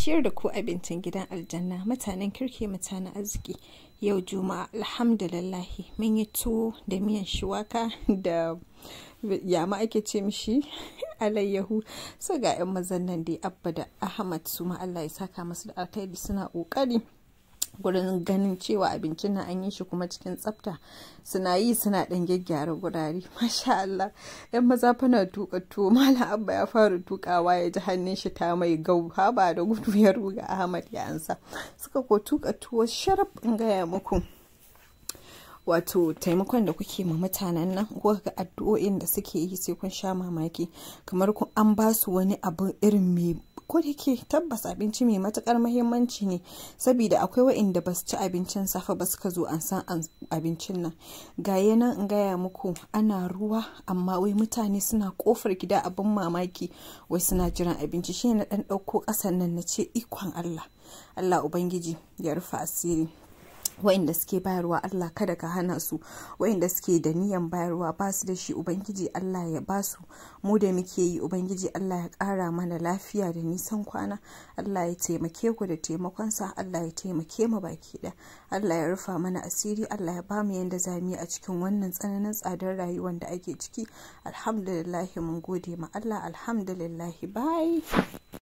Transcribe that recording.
ciyar da ku abincin gidan aljanna mutanen kirki mutanen arziki yau juma'a alhamdulillahi mun yi tuwo da miyan shuwaka da yama ake ce mishi alayyahu so ga 'yan mazan nan dai abba da ahmad su ma allah ya saka masu da alkhairi suna kokari gurin ganin cewa abincin nan an yi shi kuma cikin tsafta suna yi suna dan gyaggyara gurare masha Allah yan maza fana tuka tuwo malam abba ya fara tukawa ya ji hannun shi ta mai gau haba da gudu ya ruga Ahmad ya ansa suka ko tuka tuwo sharaf in gaya muku wato taimakon da kuke ma mutanen nan ko ga addu'o'in da suke yi sai kun sha mamaki kamar kun an ba su wani abu irin mai ko da ke tabbas abinci mai matukar mahimmanci ne saboda akwai wa'inda ba su ci abincin safe ba suka zo an san abincin nan ga nan in gaya muku ana ruwa amma wai mutane suna kofar gida abin mamaki wai suna jiran abinci shi na dan dauko kasan nan na ce ikon Allah Allah ubangiji ya rufe asiri wa'inda suke bayarwa Allah kada ka hana su wa'inda suke da niyan bayarwa ba su da shi ubangiji Allah ya ba su mu da muke yi ubangiji Allah ya ƙara mana lafiya da nisan kwana Allah ya taimake ku da taimakonsa Allah ya taimake mu baki da Allah ya rufa mana asiri Allah ya ba mu yanda za mu yi a cikin wannan tsananin tsadar rayuwar da ake ciki alhamdulillah mun gode ma Allah alhamdulillah bye